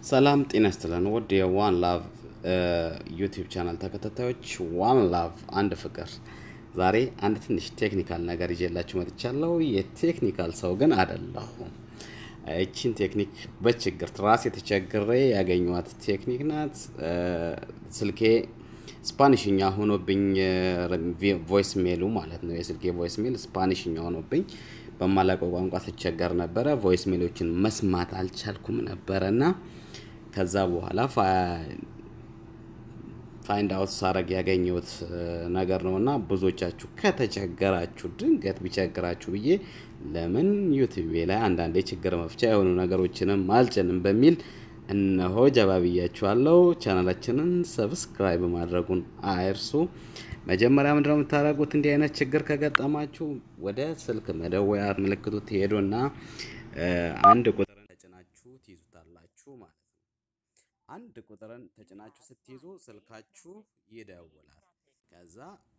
ሰላም ጤና ይስጥልን ውድ የዋን ላቭ ዩቲዩብ ቻናል ተከታታዮች፣ ዋን ላቭ አንድ ፍቅር። ዛሬ አንድ ትንሽ ቴክኒካል ነገር ይዤላችሁ መጥቻለሁ። የቴክኒካል ሰው ግን አይደለሁም። ይቺን ቴክኒክ በችግር ራሴ ተቸግሬ ያገኘኋት ቴክኒክ ናት። ስልኬ ስፓኒሽኛ ሆኖብኝ ቮይስ ሜሉ ማለት ነው። የስልኬ ቮይስ ሜል ስፓኒሽኛ ሆኖብኝ በማላውቀው ቋንቋ ስቸገር ነበረ። ቮይስ ሜሎችን መስማት አልቻልኩም ነበረ እና ከዛ በኋላ ፋይንድ አውት ሳረግ ያገኘሁት ነገር ነው እና ብዙዎቻችሁ ከተቸገራችሁ ድንገት ቢቸግራችሁ ብዬ ለምን ዩቲዩቤ ላይ አንዳንዴ ችግር መፍቻ የሆኑ ነገሮችንም አልጭንም በሚል እነሆ ጀባ ብያችኋለሁ። ቻናላችንን ሰብስክራይብ ማድረጉን አይርሱ። መጀመሪያ ምንድነው የምታደርጉት? እንዲህ አይነት ችግር ከገጠማችሁ ወደ ስልክ መደወያ ምልክቱ ትሄዱና አንድ ቁጥርን ተጭናችሁ ትይዙታላችሁ ማለት ነው። አንድ ቁጥርን ተጭናችሁ ስትይዙ ስልካችሁ ይደውላል። ከዛ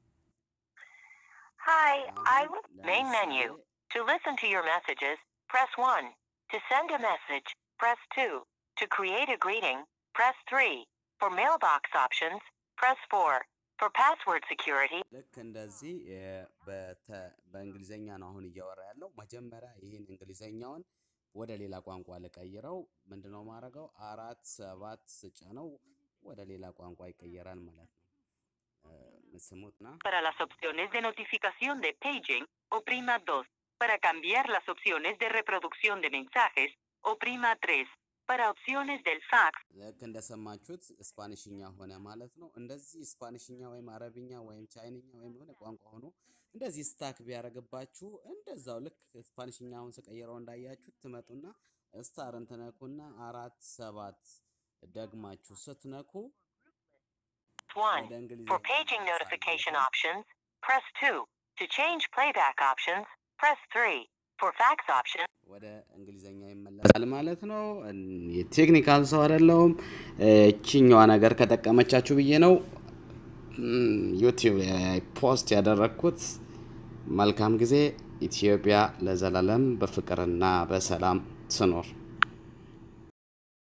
Hi, I አሁን will main menu. ለምሳሌ To listen to your messages, press 1. To send a message, press 2. To create a greeting, press 3. For mailbox options, press 4. For password security, ልክ እንደዚህ የ- በተ- በእንግሊዘኛ ነው አሁን እያወራ ያለው። መጀመሪያ ይህን እንግሊዘኛውን ወደ ሌላ ቋንቋ ልቀይረው። ምንድነው ማድረገው? አራት ሰባት ስጭነው ወደ ሌላ ቋንቋ ይቀየራል ማለት ነው። እ፣ ስሙትና para las opciones de notificación de paging, oprima 2. Para cambiar las opciones de reproducción de mensajes, oprima 3. Para opciones del fax, ልክ እንደሰማችሁት ስፓኒሽኛ ሆነ ማለት ነው። እንደዚህ ስፓኒሽኛ ወይም አረብኛ ወይም ቻይንኛ ወይም የሆነ ቋንቋ ሆኖ እንደዚህ ስታክ ቢያደርግባችሁ እንደዛው ልክ ስፓኒሽኛውን ስቀይረው እንዳያችሁት ትመጡና ስታርን ትነኩና አራት ሰባት ደግማችሁ ስትነኩ 1. ወደ እንግሊዝኛ For paging ይመለሳል ማለት notification ነው። options, press 2. To change playback options, press 3. For fax options, ወደ እንግሊዘኛ ይመለሳል ማለት ነው። እን- የቴክኒካል ሰው አይደለሁም። እችኛዋ ነገር ከጠቀመቻችሁ ብዬ ነው እም፣ ዩቲዩብ ላይ ፖስት ያደረግኩት። መልካም ጊዜ። ኢትዮጵያ ለዘላለም በፍቅርና በሰላም ትኖር።